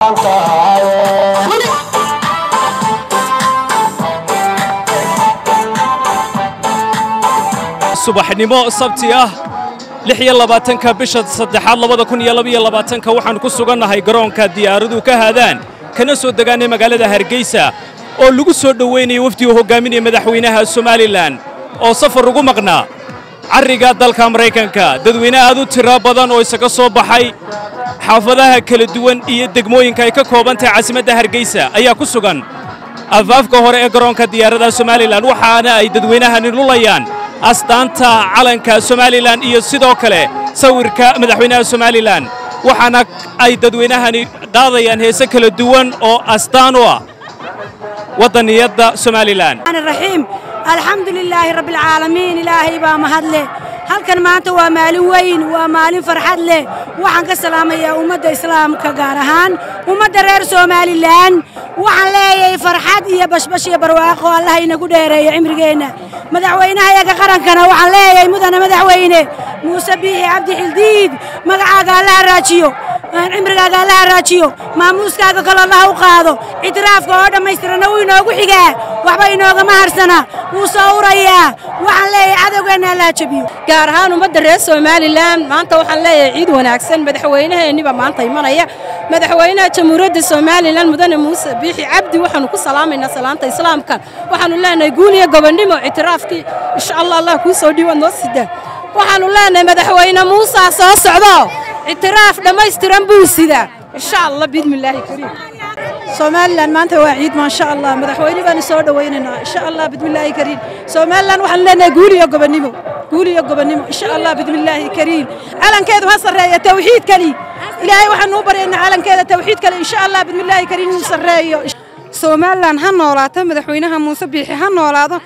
subaxnimo sabti ah lix iyo labaatanka bisha saddexaad labada kun iyo labaiyo labaatanka waxaannu ku sugannahay garoonka diyaaraduhu ka haadaan kana soo degaanay magaalada hargeysa oo lagu soo dhowaynaya wafdi uu hoggaaminaya madaxweynaha somalilan oo safar ugu maqnaa carriga dalka maraykanka dadweyne aad u tiro badan oo isaga soo baxay xaafadaha kala duwan iyo degmooyinka ay ka kooban tahay caasimadda hargeysa ayaa ku sugan afaafka hore ee garoonka diyaaradaha somalilan waxaana ay dadweynahani lulayaan astaanta calanka somalilan iyo sidoo kale sawirka madaxweynaha somalilan waxaana ay dadweynahani qaadayaan heese kala duwan oo astaan u ah waddaniyadda somalilan raxiim alxamdu lilaahi rabbialcaalamiin ilaahay baa mahad leh halkan maanta waa maalin weyn waa maalin farxad leh waxaan ka salaamayaa ummadda islaamka gaar ahaan ummadda reer somalilan waxaan leeyahay farxad iyo bashbash iyo barwaaqo allaha inagu dheereeyo cimrigeenna madaxweynahayaga qarankana waxaan leeyahay mudane madaxweyne muuse biixi cabdi xildiid magacaaga allaha raajiyo cimrigaaga allaha raajiyo maamuuskaaga kalo allaha u qaado ictiraafka oo dhammaystirana wuu inoogu xigaa waxba inoogama harsana wuu soo urayaa waxaan leeyahay cadowgeenna allaha jabiyo gaar ahaan ummadda reer somalilan maanta waxaan leeyahay ciid wanaagsan madaxweynaheenniba maanta imanaya madaxweynaha jamhuuriyadda somalilan mudane muuse biixi cabdi waxaanu ku salaamaynaa salaanta islaamkan waxaanu leenahay guul iyo gobonnimo ictiraafkii insha allah allah kuu soo dhiiwaad noo sidaa waxaanu leenahay madaxweyne muusaa soo socdo ictiraaf dhammaystiran buu sidaa insha allah biidmillaahi kariim somalilan maanta waa ciid maasha allah madaxweyne baanu soo dhowaynaynaa insha allah bidmillaahi kariim somalilan waxaan leenahay guul iyo gobonnimo guul iyo gobonnimo insha allah bidmillaahi kariim calankeedu ha sarreeya tawxiid kali ilaahay waxaanu u baryaynaa calankeeda tawxiid kale insha allah bidmillaahi kariim inuu sarreeyo somalilan ha noolaato madaxweynaha muuse biixi ha noolaado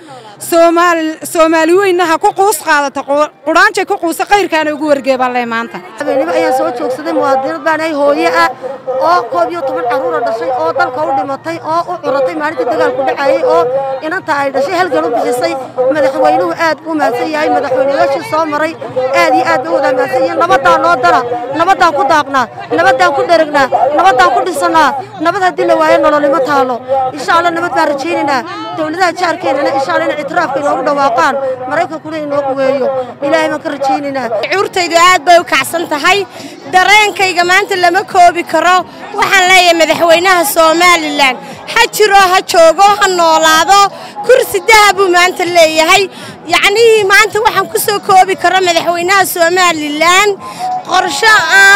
soomaali weynna ha ku quus qaadato qudhaanjay ku quusa kayrkaana ugu wargeebaan leh maanta habeenimo ayaan soo joogsaday muwaadinad baan ahay hooye ah oo koob iyo toban carruura dhashay oo dalka u dhimatay oo u curatay maalintii dagaalku dhacayey oo inanta ay dhashay halgan u bixisay madaxweynuhu aad buu mahadsan yahay madaxweynayaashii soo maray aad iyo aad bay wada mahadsan yihiin nabaddaan noo dara nabaddaan ku daaqnaa nabaddaan ku dheragnaa nabaddaan ku dhisannaa nabad haddii la waayo nololimo taalo insha allah nabad baan rajaynaynaa dowladaha jaarkeennana insha allah inay ictiraafka inoogu dhawaaqaan maraykankuna inoo quweeyo ilaahay baan ka rajaynaynaa cuurtaydu aad bay u kacsan tahay dareenkayga maanta lama koobi karo waxaan leeyahay madaxweynaha somalilan ha jiro ha joogo ha noolaado kursi daha buu maanta leeyahay yacnihii maanta waxaan ku soo koobi karo madaxweynaha somalilan qorsho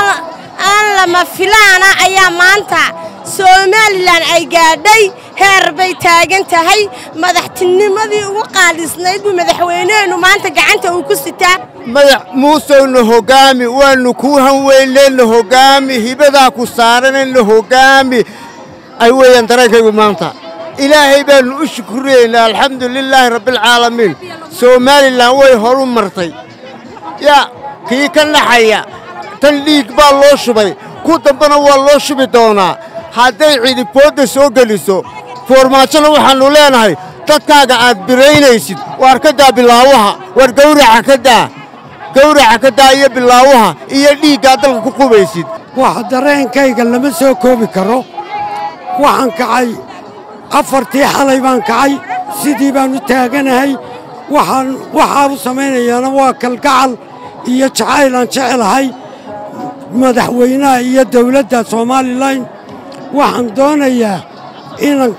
aan lama filaana ayaa maanta somalilan ay gaadhay heer bay taagan tahay madaxtinimadii ugu qaalisnayd buu madaxweyneheennu maanta gacanta uu ku sitaa madax muusowna hoggaami waannu kuu hanweyneenna hoggaami hibadaa ku saaranayna hoggaami ay weeyaan dareenkaygu maanta ilaahay baannu u shukuraynaa alxamdu lilaahi rabbialcaalamiin somalilan way horu martay yaa kii ka naxaya tan dhiig baa loo shubay ku dambana waa loo shubi doonaa hadday cidiboodda soo geliso foormaajona waxaannu leenahay dadkaaga aad biraynaysid waar ka daa bilaawaha waar gawraca ka daa gawraca ka daa iyo bilaawaha iyo dhiiggaa dalka ku qubaysid waxa dareenkayga lama soo koobi karo waxaan kacay afartii xalay baan kacay sidii baan u taaganahay waxaan waxaa u samaynayaana waa kalgacal iyo jacaylaan jecelahay madaxweynaha iyo dawladda somalilan waxaan doonayaa inaan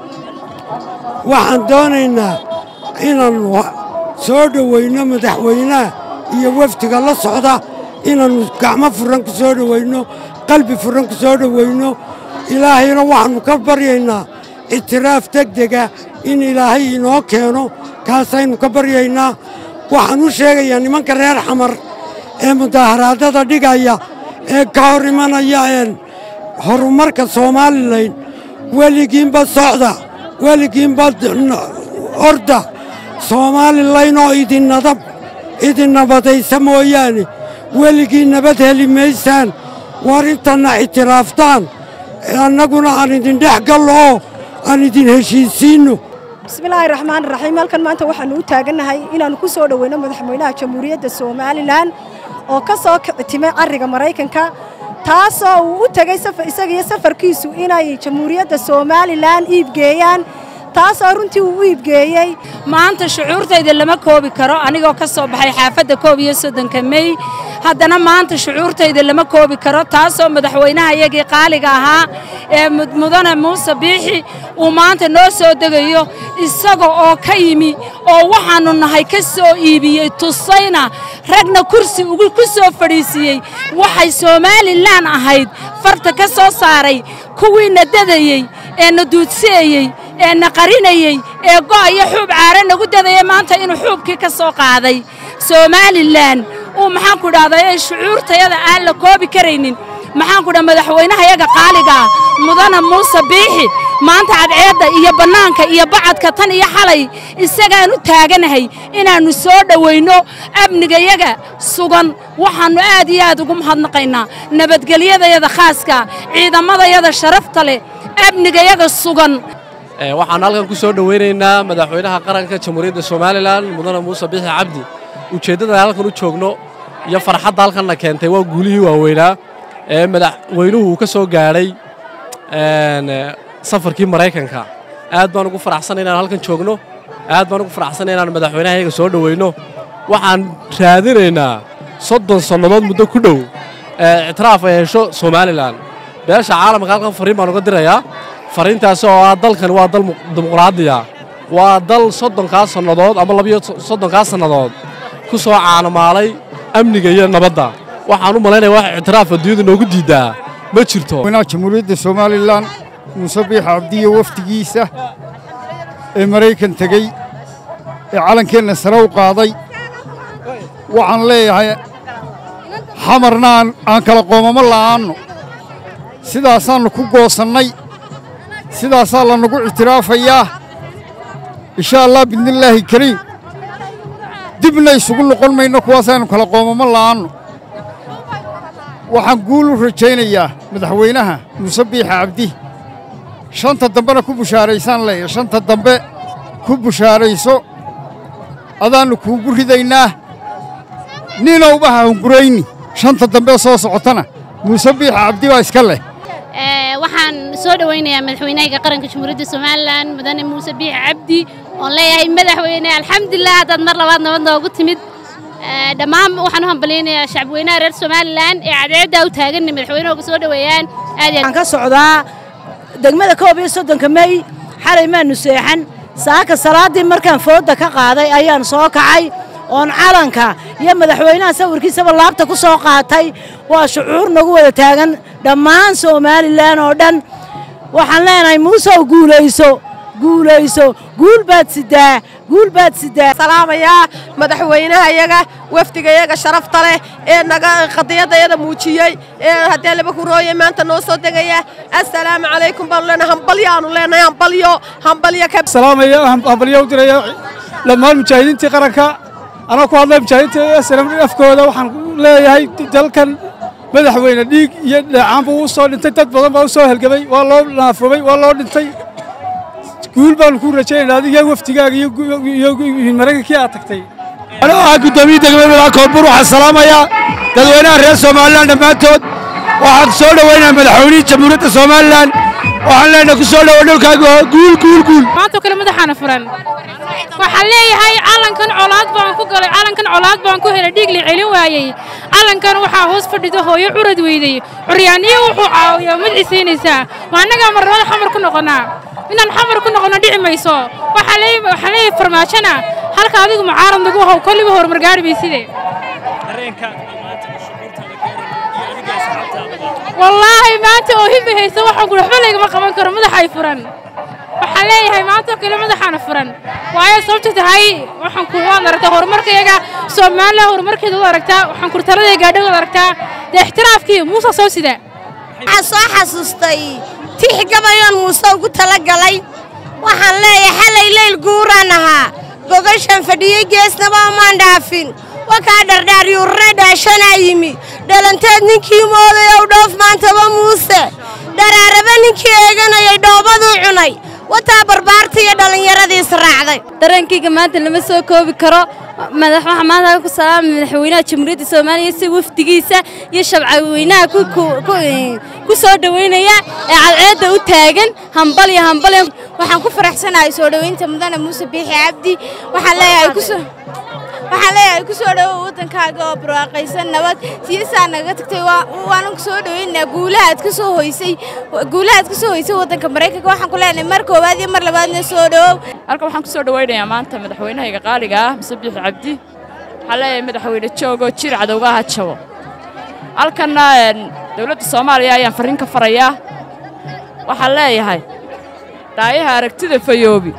waxaan doonaynaa inaan soo dhowayno madaxweynaha iyo wafdiga la socda inaannu gacmo furan ku soo dhowayno qalbi furan ku soo dhowayno ilaahayna waxaannu ka baryaynaa ictiraaf degdega in ilaahay inoo keeno kaasaynu ka baryaynaa waxaan u sheegayaa nimanka reer xamar ee mudaaharaadada dhigaya ee ka hor imanaya een horumarka somalilan weligiinba socda weligiinba orda somalilan oo idinnadab idin nabadaysa mooyaane weligii nabad heli maysaan war intanna ictiraaftaan annaguna aan idin dhex gallo oo aan idin heshiisiinno bismillaahi raxmaan raxiim halkan maanta waxaannu u taagannahay inaannu ku soo dhoweyno madaxweynaha jamhuuriyadda somalilan oo ka soo kicitimay carriga maraykanka taasoo uu u tegey isaga iyo safarkiisu inay jamhuuriyadda somalilan iibgeeyaan taasoo runtii uu u iibgeeyey maanta shucuurtayda lama koobi karo anigoo ka soo baxay xaafadda koob iyo soddonka mey haddana maanta shucuurtayda lama koobi karo taasoo madaxweynaha iyagii qaaliga ahaa ee mudane muuse biixi uu maanta noo soo degayo isaga oo ka yimi oo waxaannu nahay ka soo iibiyey tusayna ragna kursi ugu ku soo fadhiisiiyey waxay somalilan ahayd farta ka soo saaray kuwiina dadayey ee na duudseeyey ee na qarinayey ee go' iyo xuub caare nagu dadaya maanta inuu xuubkii ka soo qaaday somalilan uu maxaanku idhahdaa ee shucuurtayada aan la koobi karaynin maxaanku dhaha madaxweynahayaga qaaligaa mudana muuse biixi maanta cadceedda iyo bannaanka iyo bacadka tan iyo xalay isagaan u taaganahay inaannu soo dhowayno amnigayaga sugan waxaannu aad iyo aad ugu mahadnaqaynaa nabadgelyadayada khaaska ciidamadayada sharafta leh amnigayaga sugan waxaan halkan ku soo dhowaynaynaa madaxweynaha qaranka jamhuuriyadda somalilan mudane muuse biixi cabdi ujeeddada halkan u joogno iyo farxadda halkanna keentay waa guulihii waaweynaa ee madaxweynuhu uu ka soo gaadhay safarkii maraykanka aad baan ugu faraxsanay inaan halkan joogno aad baan ugu faraxsanay inaan madaxweynahayaga soo dhowayno waxaan raadinaynaa soddon sannadood muddo ku dhow ee ictiraaf ay hesho somalilan beesha caalamka halkan fariin baan uga dirayaa fariintaasi oo ah dalkan waa dal dimuqraadiya waa dal soddonkaa sannadood ama labiyo soddonkaa sannadood ku soo caanamaalay amniga iyo nabadda waxaan u malaynaya wax ictiraaf adduunyada noogu diiddaa ma jirto madaxweynaha jamhuuriyadda somalilan muuse biix cabdiyo wafdigiisa ee maraykan tegey ee calankeenna sare u qaaday waxaan leeyahay xamarna aan kala qoomamo la'aanno sidaasaannu ku goosannay sidaasaa lanagu ictiraafayaa insha allah biidnillaahi kariim dibna isugu noqon mayno kuwaasaynu kala qoomamo la'aanno waxaan guul u rajaynayaa madaxweynaha muuse biixa cabdi shanta dambena ku bushaaraysaan leeyahay shanta dambe ku bushaarayso adaannu kuugu ridaynaa ninowba ha hungurayni shanta dambe soo socotana muuse biixa cabdi baa iska leh waxaan soo dhowaynayaa madaxweynahayga qaranka jamhuuriyadda somalilan mudane muuse biixi cabdi oon leeyahay madaxweyne alxamdulilah haddaad mar labaad nabad noogu timid dhammaan waxaan u hambalyaynayaa shacabweynaha reer somalilan ee cadceeddaa u taaganna madaxweynahooga soo dhoweeyaan aad waxaan ka socdaa degmada koob iyo soddonka mey xalay maanu seexan saaka salaaddii markaan foodda ka qaaday ayaan soo kacay oon calanka iyo madaxweynaha sawirkiisaba laabta ku soo qaatay waa shucuur nagu wada taagan dhammaan somalilan oo dhan waxaan leenahay muusow guulayso guulayso guul baad sidaa guul baad sidaa salaamayaa madaxweynahayaga wafdigayaga sharafta leh ee naga qadiyadayada muujiyey ee haddee laba kurooye maanta noo soo degaya assalaamu calaykum baanu leenahay hambalyaanu leenahay hambalyo hambalyo ka salaamaya hambalyo u diraya dhammaan mujaahidiintii qaranka anoo ku hadlay mujaahidiinta snm afkooda waxaan leeyahay dalkan madaxweyne dhiig iyo dheecaanba uu soo dhintay dad badan baa u soo helgamay waa loo naafrumay waa loo dhintay guul baanu ku rajaynaynaa adiga wafdigaaga iyo maraykankii aad tagtay anoo ah guddoomiye degmada koonbur waxaan salaamayaa dadweynaha reer somalilan dhammaantood waxaan soo dhowaynayaa madaxweynihii jamhuuriyadda somalilan waxaan leenahay ku soo dhowo dhulkaaga guul guul guul maantoo kale madaxaana furan waxaan leeyahay calankan colaad baan ku galay calankan colaad baan ku helay dhiig la celin waayey calankan waxaa hoos fadhida hooyo curad weydey curyaaniyo wuxuu caawiyaa madcisiinaysaa waa annagaa marnimada xamar ku noqonnaa inaan xamar ku noqonno dhici mayso waxaan leeyahay farmaajona halka adigu mucaarad nagu how kolliba horumar gaari mayside wallaahi maanta oo himmi haysa waxaan ku waxba laygama qaban karo madaxay furan waxaan leeyahay maantoo kale madaxaana furan waayo sababta tahay waxaan ku waad aragtaa horumarkayaga soomaaliya horumarkeeda waad aragtaa waxaan kurtaladaya gaadha waad aragtaa dee ixtiraafkii muusa soo sida waxaan soo xasuustay tix gabayoon muuse ugu tala galay waxaan leeyahay xalay leyl guuraan ahaa gogashan fadhiyey geesnaba omaan dhaafin wakaa dhardhaaryuurre dhaashanaa yimi dhalanteed ninkii moodayow dhoof maantaba muuse dharaaraba ninkii eeganayay dhoobaduu cunay wataa barbaarta iyo dhallinyaradiis raacday dareenkayga maanta lama soo koobi karo madax waxaa maanta ku salaamay madaxweynaha jamhuuriyadda soomaaliya si wafdigiisa iyo shabcaweynaha ku ku- ku- ku soo dhoweynaya ee cadceedda u taagan hambal iyo hambal iyo- waxaan ku faraxsanahay soo dhoweynta mudane muuse biixi cabdi waxaan leeyahay ku soo waxaan leeyahay ku soo dhowow waddankaaga oo barwaaqaysan nabad siisaa naga tagtay waa- waanan ku soo dhoweynaa guulahaad ka soo hoysay guulahaad ka soo hoysay waddanka maraykanka waxaan ku leenahay mar koowaad iyo mar labaadna soo dhowow halkan waxaan ku soo dhowaynayaa maanta madaxweynahayga qaaliga ah muse biixi cabdi waxaan leeyahay madaxweyne joogoo jir cadowga ha jabo halkanna een, dowladda soomaaliya ayaan farriin ka farayaa waxaan leeyahay dhaayaha aragtida fayoobi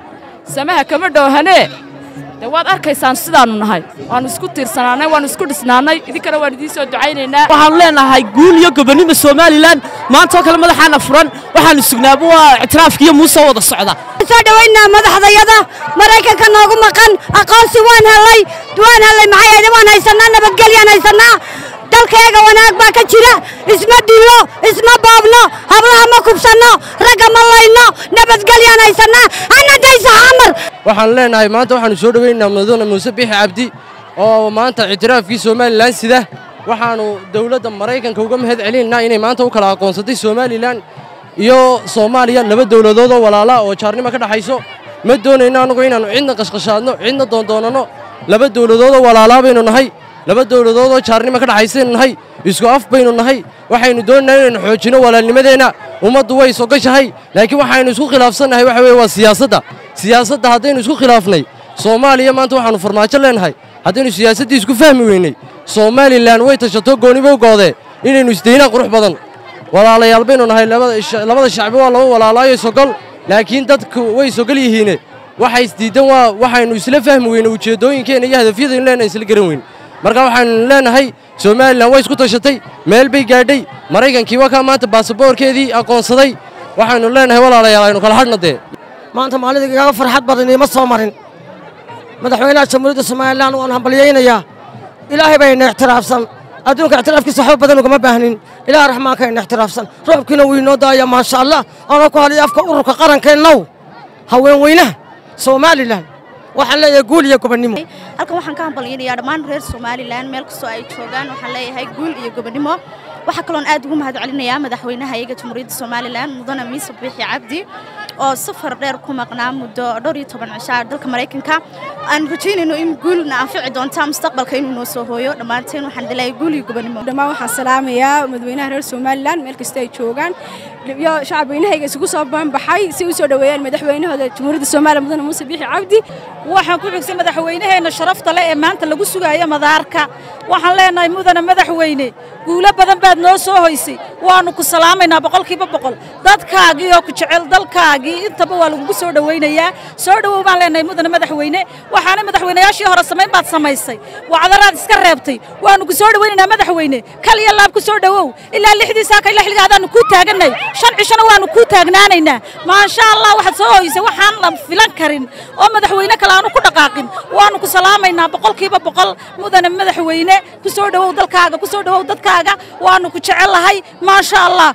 samaha kama dhoohanee dee waad arkaysaan sidaannu nahay waannu isku tiirsanaannay waannu isku dhisnaannay idinkana waan idiin soo ducaynaynaa waxaanu leenahay guul iyo gobonimo somalilan maanta oo kale madaxaana furan waxaanu sugnaaba waa ictiraafkiiyo muuse wada socda soo dhoweynaa madaxdayada maraykanka noogu maqan aqoonsi waan helay waan helay maxay ahayd waan haysanaa nabadgelyaan haysanaa dalkayga wanaag baa ka jira isma dillo isma boobno hablaha ma kubsanno ragga ma layno nabadgelyaan haysanaa anadaysa xamar waxaan leenahay maanta waxaanu soo dhowaynaynaa madaxweyne muuse biixi cabdi oo maanta ictiraafkii somalilan sida waxaanu dowladda maraykanka uga mahad celinaynaa inay maanta u kala aqoonsatay somalilan iyo soomaaliya laba dowladood oo walaala oo jaarnimo ka dhaxayso ma doonayno annagu inaannu cidna qashqashaadno cidna doondoonanno laba dowladood oo walaalaa baynu nahay laba dowladood oo jaarnimo ka dhaxaysaynu nahay isku af baynu nahay waxaynu doonaynaa inaynu xoojinno walaalnimadeenna ummaddu way sogashahay laakiin waxaynu isku khilaafsannahay waxa weeye waa siyaasadda siyaasadda haddaynu isku khilaafnay soomaaliya maanta waxaannu farmaajo leenahay haddaynu siyaasaddii isku fahmi weynay somalilan way tashato goonibo goodee inaynu isdaynaan qurux badan walaalayaal baynu nahay labada sha- labada shacbi waa laba walaalaayo sogol laakiin dadku way sogol yihiine waxay isdiidan waa waxaynu isla fahmi weyne ujeeddooyinkeenna iyo hadafyadaynu leenahay isla garan weyn marka waxaynu leenahay somalilan way isku tashatay meel bay gaadhay maraykankii waa kaa maanta baasaboorkeedii aqoonsaday waxaynu leenahay walaalayaal aynu kala hadhna dee maanta maalida igaga farxad badan iima soo marin madaxweynaha jamhuuriyadda somalilan waan hambalyaynayaa ilaahay baa ina ixtiraafsan adduunka ixtiraafkiisa waxba badan ugama baahnin ilaah raxmaanka ina ixtiraafsan roobkiina wuu inoo daaya maasha allah oona ku hadlaya afka ururka qarankeennow haween weynaha somalilan waxaan leeyahay guul iyo gobonnimo halkan waxaan ka hambalyaynayaa dhammaan reer somalilan meel kastoo ay joogaan waxaan leeyahay guul iyo gobonnimo waxaa kaloon aad ugu mahad celinayaa madaxweynaha iyaga jamhuuriyadda somalilan mudane miise biixi cabdi oo safar dheer ku maqnaa muddo dhowr iyo toban cishaa dalka maraykanka aan rajaynayno in guulna anfici doonta mustaqbalka inuu noo soo hooyo dhammaanteen waxaan leeyahay guul iyo gobonnimo dhammaan waxaan salaamayaa madaxweynaha reer somalilan meel kasta ay joogaan iyo shacabweynahayga isugu soo banbaxay si u soo dhoweeyaan madaxweynahooda jamhuuriyadda somalilan mudane muuse biixi cabdi waxaan ku xigsan madaxweynaheenna sharafta leh ee maanta lagu sugayo madaarka waxaan leenahay mudane madaxweyne guulo badan baad noo soo hoysay waannu ku salaamaynaa boqolkiiba boqol dadkaagii oo ku jecel dalkaagii intaba waa lagugu soo dhowaynayaa soo dhowow baan leenahay mudane madaxweyne waxaanay madaxweynayaashii hore samayn baad samaysay wacdaraad iska reebtay waannu ku soo dhowaynaynaa madaxweyne kal iyo laab ku soo dhowow ilaa lixdii saaka ilaa xilligaadaannu kuu taagannay shan cishona waannu kuu taagnaanaynaa maasha allah waxaad soo hoysay waxaan la filan karin oo madaxweyne kale aanu ku dhaqaaqin waannu ku salaamaynaa boqolkiiba boqol mudane madaxweyne ku soo dhowow dalkaaga ku soo dhowow dadkaaga waannu ku jecellahay maasha allah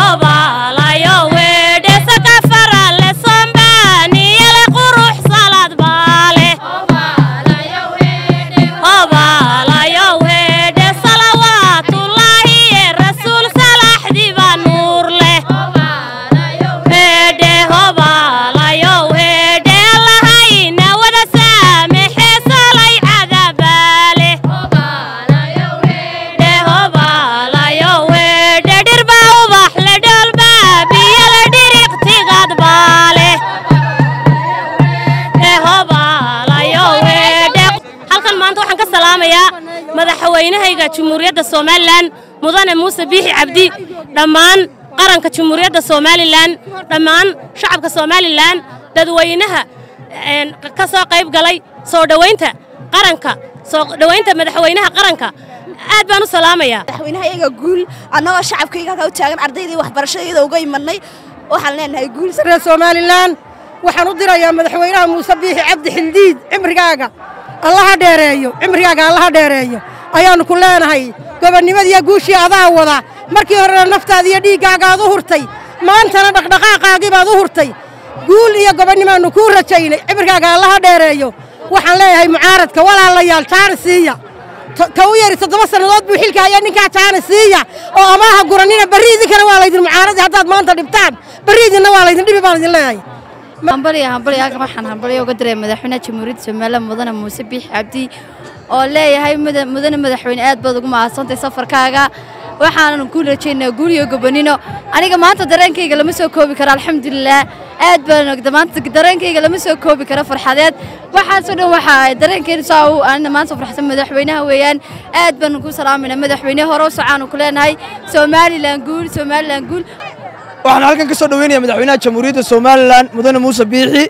halkan maanta waxaan ka salaamayaa madaxweynahayga jamhuuriyadda somalilan mudane muuse biixi cabdi dhammaan qaranka jamhuuriyadda somalilan dhammaan shacabka somalilan dadweynaha een, ka soo qayb galay soo dhowaynta qaranka soo dhowaynta madaxweynaha qaranka aad baan u salaamayaa madaxweynaha iyaga guul annagoo shacabkayga halkaa u taagan ardaydii waxbarashadayda uga imanay waxaan leenahay guul reer somalilan waxaan u dirayaa madaxweynaha muuse biixi cabdi xildiid cimrigaaga allaha dheereeyo cimrigaaga allaha dheereeyo ayaannu ku leenahay gobonnimadiiyo guushii adaa wada markii horena naftaada iyo dhiiggaagaad u hurtay maantana dhaqdhaqaaqaagii baad u hurtay guul iyo gobonnimaannu kuu rajaynay cimrigaaga allaha dheereeyo waxaan leeyahay mucaaradka walaalayaal jaana siiya ka u yari toddoba sannadood buu xilka hayaa ninkaa jaana siiya oo amaaha guranina berri idinkana waa laydin mucaaradi haddaad maanta dhibtaan berri idinna waa laydin dhibi baan idin leeyahay hambaliya hambaliya halkan waxaan hambaliya uga diray madaxweynaha jamhuuriyadda somaliland mudane muuse biixi cabdi oo leeyahay mudane madaxweyne aad baad ugu mahadsantahay safarkaaga waxaanan ku rajaynaa guul iyo gobonino aniga maanta dareenkayga lama soo koobi karo alxamdulilah aad baan maanta dareenkayga lama soo koobi karo farxadeed waxaasoo dhan waxaa dareenkayna saa u anina maanta farxsan madaxweynaha weeyaan aad baan ku salaamayna madaxweyne hore u socaanu ku leenahay somalilan guul somalilan guul waxaan halkan ka soo dhaweynayaa madaxweynaha jamhuuriyadda somalilan mudane muuse biixi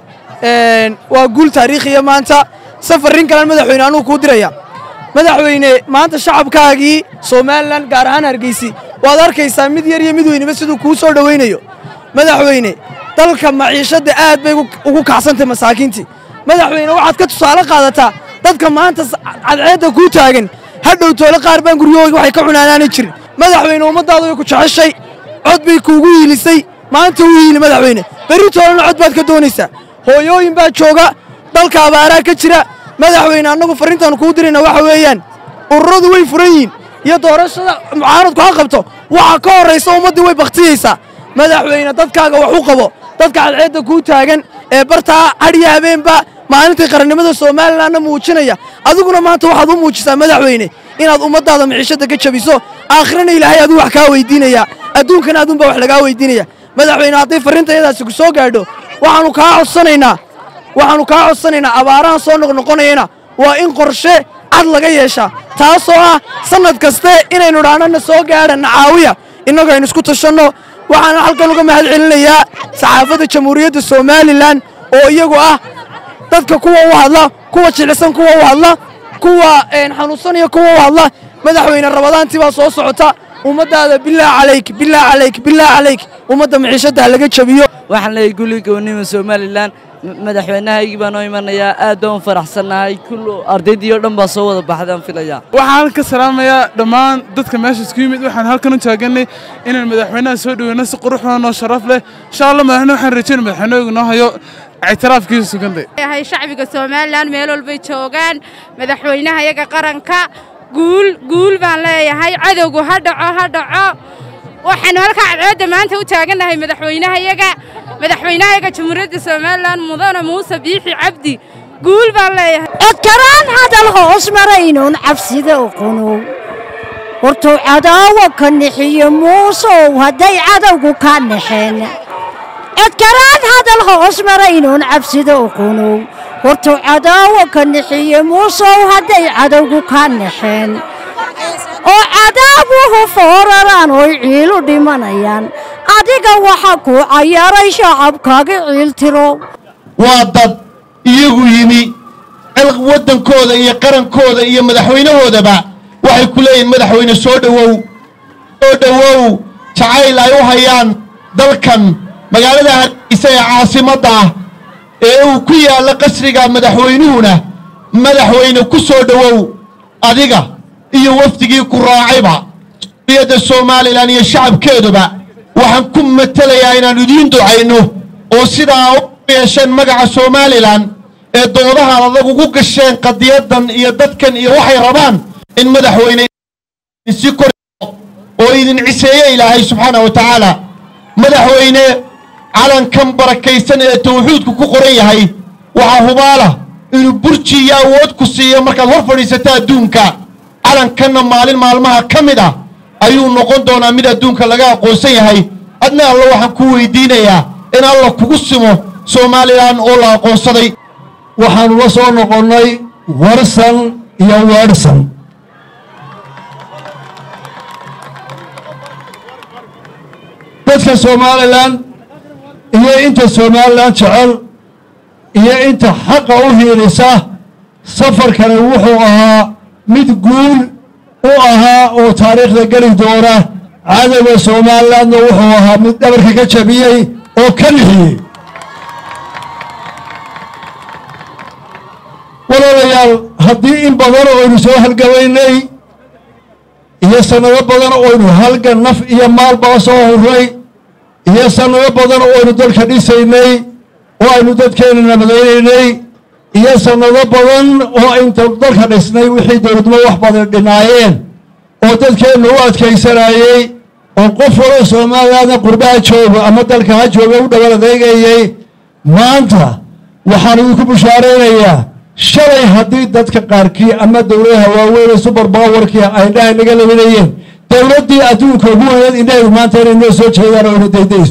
waa guul taariikhiya maanta safarrin kalan madaxweyne anugu kuu diraya madaxweyne maanta shacabkaagii somalilan gaar ahaan hargeysi waad arkaysaa mid yar iyo mid weyneba siduu kuu soo dhowaynayo madaxweyne dalka maciishadda aad bay ugu kacsantay masaakiintii madaxweyne waxaad ka tusaale qaadataa dadka maanta cadceedda kuu taagan hadhow toole qaar baan guryahooga waxay ka cunaanaanay jirin madaxweyne ummaddaada way ku jeceshay cod bay kuugu hiilisay maanta u hiili madaxweyne berri toolena cod baad ka doonaysaa hooyooyin baa jooga dalka abaaraa ka jira madaxweyne annagu farrintaannu kuu dirayna waxa weeyaan ururadu way furan yihiin iyo doorashada mucaaradku ha qabto waxa ka horraysa ummaddii way bakhtiyeysaa madaxweyne dadkaaga wax u qabo dadka cadceedda kuu taagan ee bartaa hadhiya habeenba maalintii qarannimada somalilanna muujinaya adiguna maanta waxaad u muujisaa madaxweyne inaad ummaddaada maciishadda ka jabiso aakhirana ilaahay aduu wax kaa weydiinayaa adduunkana aduun baa wax lagaa weydiinaya madaxweyne hadday farriintayadaasi ku soo gaadho waxaannu kaa codsanaynaa waxaannu kaa codsanaynaa abaarahan soo noqnoqonayana waa in qorshe cad laga yeeshaa taasoo ah sannad kaste inaynu dhaanana soo gaadha nacaawiya innagoo aynu isku tashanno waxaana halkan uga mahad celinayaa saxaafadda jamhuuriyadda somalilan oo iyagu ah dadka kuwa u hadla kuwa jilisan kuwa u hadla kuwa xanuunsanaya kuwa u hadla madaxweyne rabadaantii baa soo socota ummaddaada bilaah calayk bilaah calayk bilaah calayk ummadda maciishadda ha laga jabiyo waxaan leeyahay gulli goonnima somalilan madaxweynahaygii baan noo imanayaa aad baan u faraxsannahay kullu ardaydii oo dhan baa soo wada baxdaan filayaa waxaan ka salaamayaa dhammaan dadka meesha isku yimid waxaan halkan u taaganay inaan madaxweynaha soo dhoweyno si qurux badan oo sharaf leh insha allah madaxweyne waxaan rajayn madaxweynahooga noo hayo ictiraafkiisa sugantay yahay shacbiga somalilan meel walbay joogaan madaxweynaha iyaga qaranka guul guul baan leeyahay cadowgu ha dhaco ha dhaco waxaanu halkaa cadceedda maanta u taagannahay madaxweynahayaga madaxweynahayaga jamhuuriyadda somalilan mudane muuse biixi cabdi guul baan leeyahay codkaraan hadal hoos maraynuun cabsida uqunow hortuu cadaawa ka nixiyo muusow hadday cadowgu ka naxeen codkaraan hadal hoos maraynuun cabsida uqunow hortuu cadaawa ka nixiyo muusow hadday cadowgu ka naxeen oo cadaabuhu fooraraan oy ciilu dhimanayaan adiga waxa kuu cayaray shacabkaaga ciiltiro waa dad iyagu yimi waddankooda iyo qarankooda iyo madaxweynahoodaba waxay ku leeyihin madaxweyne soo dhowow soo dhowow jacayl ay u hayaan dalkan magaalada hargeysa ee caasimadda ah ee uu ku yaallo qasriga madaxweynuhuna madaxweyne ku soo dhowow adiga iyo wafdigii ku raacayba suriyadda somalilan iyo shacabkeeduba waxaan ku matelayaa inaan idiin ducayno oo sidaa u yeesheen magaca somalilan ee doodahan adag ugu gasheen qadiyadan iyo dadkan iyo waxay rabaan in madaxweyne si kor oo idin ciseeye ilaahay subxaana wa tacaala madaxweyne calankan barakaysan ee tawxiidku ku qoran yahay waxaa hubaala inuu burji iyo awood ku siiyo markaad hor fadhiisato adduunka calankanna maalin maalmaha ka mid ah ayuu noqon doonaa mid adduunka laga aqoonsan yahay adna alla waxaan ku weydiinayaa in alla kugu simo somalilan oo la aqoonsaday waxaanu la soo noqonnay warsan iyo weedhsan dadka somalilan iyo inta somalilan jecel iyo inta xaqa u hiilisa safarkani wuxuu ahaa mid guul u ahaa oo taariikhda geli doona cadowga somalilandna wuxuu ahaa mid dhabarka ka jabiyey oo ka nixiyey walaalayaal haddii in badan oo aynu soo halgabaynay iyo sannado badan oo aynu halgan naf iyo maalbaa soo hurnay iyo sannado badan oo aynu dalka dhisaynay oo aynu dadkeenna nabadaynaynay iyo sannado badan oo inta dalka dhisnay wixii dowladnimo wax badan dhinaayeen oo dadkeennu u adkaysanayey oo qof walo soomaaliyaadna qurbaha joogo ama dalka ha jooga u dhowal adeegayey maanta waxaan idinku bushaaraynayaa shalay haddii dadka qaarkii ama dowladaha waaweyn ee subar bawarkii ay indhaha naga labinayeen dowladdii adduunka ugu weyneed indhaheedu maanta inay noo soo jeedaan oo ina daydayso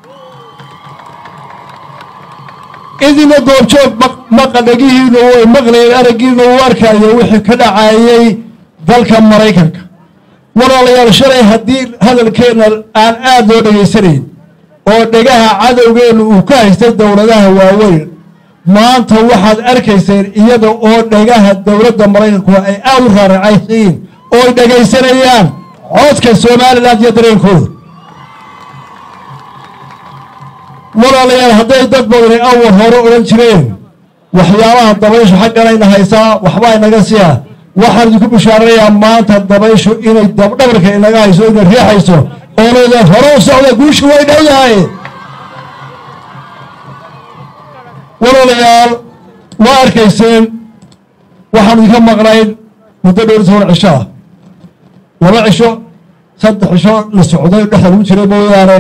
idina goobjoog maqadhagihiina way maqlayeen araggiina uu arkayo wixii ka dhacayey dalka maraykanka walaalayaal shalay haddii hadalkeenna aan aad loo dhegaysanayn oo dhegaha cadowgeennu uu ka haystay dowladaha waaweyn maanta waxaad arkayseen iyada oo dhegaha dowladda maraykanku ay aad u raaracaysiin oo ay dhegaysanayaan codka somalilan iyo dareenkooda walaalayaal hadday dad badani awal hore odhan jireen waxyaabaha dabayshu xagganayna haysaa waxbaa inaga siya waxaan idinku bushaaranayaa maanta dabayshu inay dabdhabarka inaga hayso inay riixayso oo leeda hore u socda guushu way dhow yahay walaalayaal waa arkayseen waxaan idinka maqnayn muddo dhowr toban cisho ah laba cisho saddex cisho la socday dhexda lagu jiray mooyaane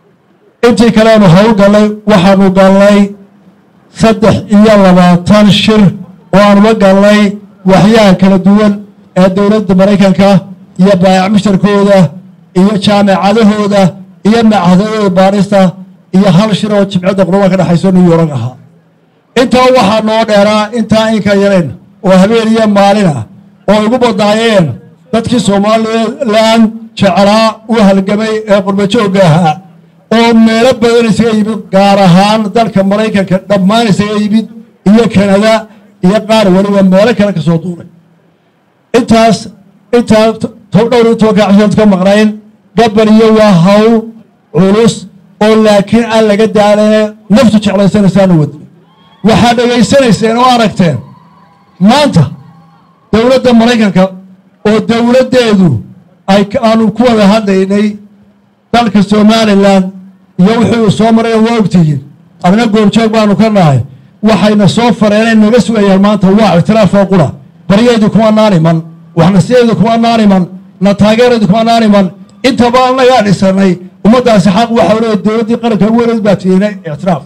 intii kaleenu hawl gallay waxaanu gallay saddex iyo labaatan shir oo aanula gallay waxyaha kala duwan ee dowladda maraykanka iyo baayac mushtarkooda iyo jaamacadahooda iyo macahadadooda baarista iyo hal shir oo jimcadda qurba ka dhexayso new york ahaa intaa waxaa noo dheeraa intaa inka yareen oo habeen iyo maalin ah oo igu badnaayeen dadkii somalilan jeclaa u halgamay ee qurbajoogga ahaa oo meelo badan isaga yimid gaar ahaan dalka maraykanka dhammaan isaga yimid iyo kanada iyo qaar weliba meelo kale ka soo duuray intaas intaa dhowr iyo tobanka cashood ka maqnayn gabariyo waa hawl culus oo laakiin aan laga daalane naftu jeclaysanaysaana wadi waxaad dhegaysanayseen oo aragteen maanta dowladda maraykanka oo dowladdeedu ay aanu ku wada hadlaynay dalka somalilan iyo wixii uu soo maray waa ogtihiin adna goobjoog baanu ka nahay waxayna soo fareenay naga sugayaan maanta waa ictiraafoo qura baryaeedu kuma naaniman waxnasiyaeedu kuma naaniman na taageereedu kuma naaniman intaba annagaa dhisanay ummaddaasi xaq waxa leeya dowladdii qaranka ugu weyneed baa tiinay ictiraaf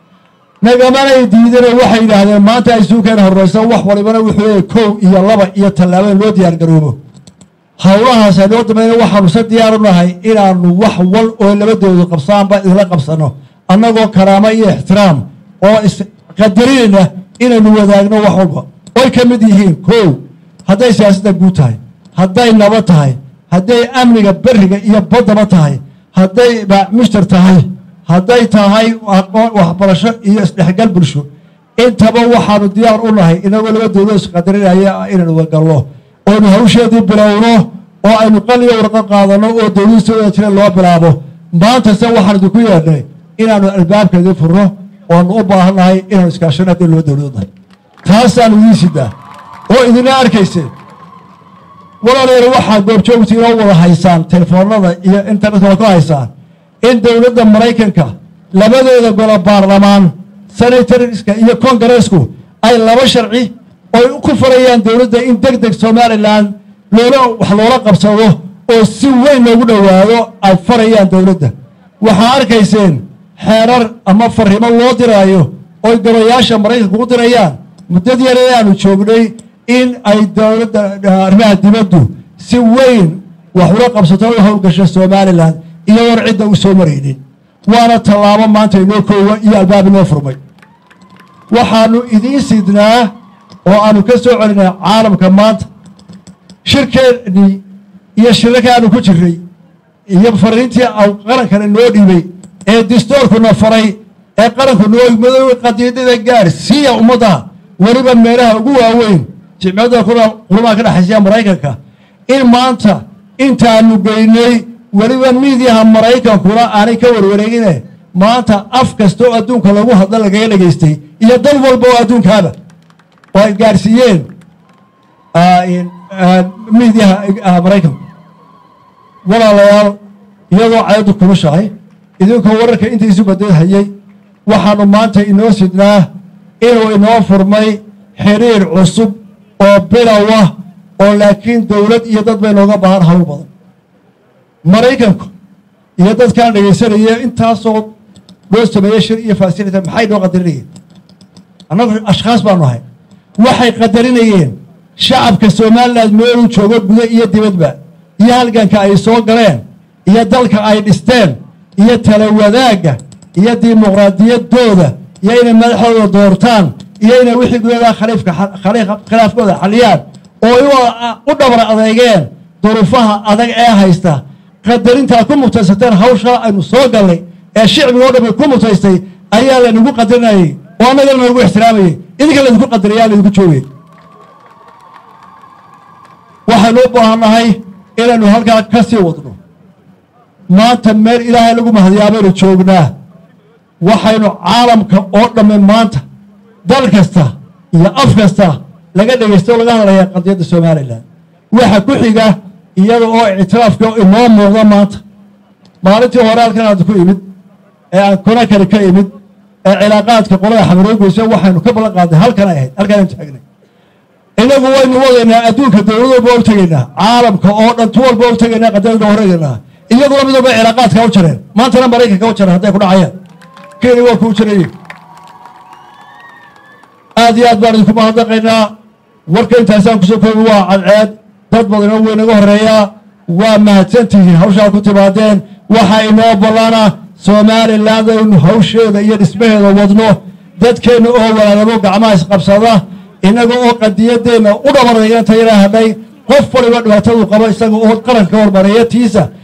nagamanay diidane waxay yidhaahdeen maanta ay suukeena horraysa wax walibana wuxuu leeyahy kow iyo laba iyo tallaaba in loo diyaar garoobo howlahaas aynoo dambayna waxaanu se diyaar u nahay inaanu wax wal oo labadoodu qabsaanba isla qabsanno annagoo karaamo iyo ixtiraam oo isqadarinayna inaynu wadaagno wax walba oy ka mid yihiin kow hadday siyaasadda guud tahay hadday nabad tahay hadday amniga beriga iyo baddaba tahay hadday mushtar tahay hadday tahay waxbarasho iyo isdhexgal bulsho intaba waxaanu diyaar u nahay inagoo labadooda isqadarinaya inaynu wagalno oonu hawsheedii bilowno oo aynu qaliyo warqo qaadanno oo dowladii soo wada jireen loo bilaabo maanta se waxaan idinku yeedhnay inaanu albaabkeedii furno oonu u baahan nahay inaanu iskaashano haddii loo dowlad nahay taasaanu idiin sidaa oo idina arkayse walaalayaal waxaad goobjoogta inoo wada haysaan telefoonada iyo internetka ku haysaan in dowladda maraykanka labadooda golo baarlamaan senatorska iyo kongareesku ay laba sharci oy ku farayaan dowladda in deg deg somalilan loola wax loola qabsado oo si weyn loogu dhowaado ay farayaan dowladda waxaa arkayseen xeerar ama farrimo loo diraayo oy golayaasha maraykanka u dirayaan muddad yare aanu joognay in ay dowladda arrimaha dibaddu si weyn wax ula qabsato u howlgasho somalilan iyadoon cidda u soo maraynin waana tallaabo maanta inoo koowa iyo albaab inoo furmay waxaanu idiin sidnaa oo aanu ka soo celinay caalamka maanta shirkeennii iyo shirarkaanu ku jirray iyo fariintii qarankana noo dhiibay ee distoorkuna faray ee qaranku noo madoobe qadiidada gaar siiya ummadda weliba meelaha ugu waaweyn jimciyadda qurmaha ka dhexaysiya maraykanka in maanta intaanu geynay weliba miidiyaha maraykankuna aanay ka warwareegine maanta af kasta oo adduunka lagu hadla lagaga dhegaystay iyo dal walba oo adduunkaaba oo ay gaarsiiyeen miidiyaha maraykanku walaalayaal iyadoo cayaddu kulushahay idinkoo wararka intiisu badad hayay waxaanu maanta inoo sidnaa inuu inoo furmay xiriir cusub oo bilow ah oo laakiin dowlad iyo dad bay nooga baahan hawl badan maraykanku iyo dadkaan dhegaysanaya intaasoo loo sameeyey shir iyo fasilita maxay noo qadarinayeen annagu ashkhaas baanu ahay waxay qadarinayeen shacabka somalilan meeluu joogo gudo iyo dibadba iyo halganka ay soo galeen iyo dalka ay dhisteen iyo tala wadaagga iyo dimuqraadiyaddooda iyo inay madaxdooda doortaan iyo inay wixii gudadaa khaliifka khilaafkooda xaliyaan oo ay u dhabar adeegeen duruufaha adag ee haysta qadarintaa ku mutaysateen hawshaa aynu soo gallay ee shicbiga o dhan ku mutaystay ayaa laynagu qadarinayey oo annagana nagu ixtiraamayey idinka laydinku qadaraya laydinku joogay waxaynu u baahannahay inaynu halkaa ka sii wadno maanta meel ilaahay lagu mahadiyaa baynu joognaa waxaynu caalamka oo dhamme maanta dal kasta iyo af kasta laga dhegaysto o laga hadlayaa qadiyadda somalilan waxa ku xiga iyada oo ictiraafka inoo muuqda maanta maalintii hore halkan aad ku imid ee aan konakari ka imid ee cilaaqaadka qolada xamaroogeysa waxaynu ka ballan qaadnay halkan ay ahayd halkaan aynu taagnay inagu waynu wadaynaa adduunka dowlad walba u tegaynaa caalamka oo dhan tu walba u tegaynaa qadiyadda horeegaynaa iyaduna mid walba cilaaqaadka u jareen maantana maraykanka u jareen hadday ku dhacayaan kenya waa kuu jarayey aad iyo aad baan idinku mahadnaqaynaa warka intaasaan kusoo koobi waa cadceed dad badanoo weynaga horeeyaa waa mahadsantihiin hawshaa ku timaadeen waxaa inoo ballana somaliland aynu hawsheeda iyo dhismaheeda wadno dadkeenna oo walaadamo gacmaha isqabsada innaga oo qadiyaddeenna u dhabaraya inta yaraa hadhay qof waliba dhibaatadu qabo isaga oo qaranka hormareeya tiisa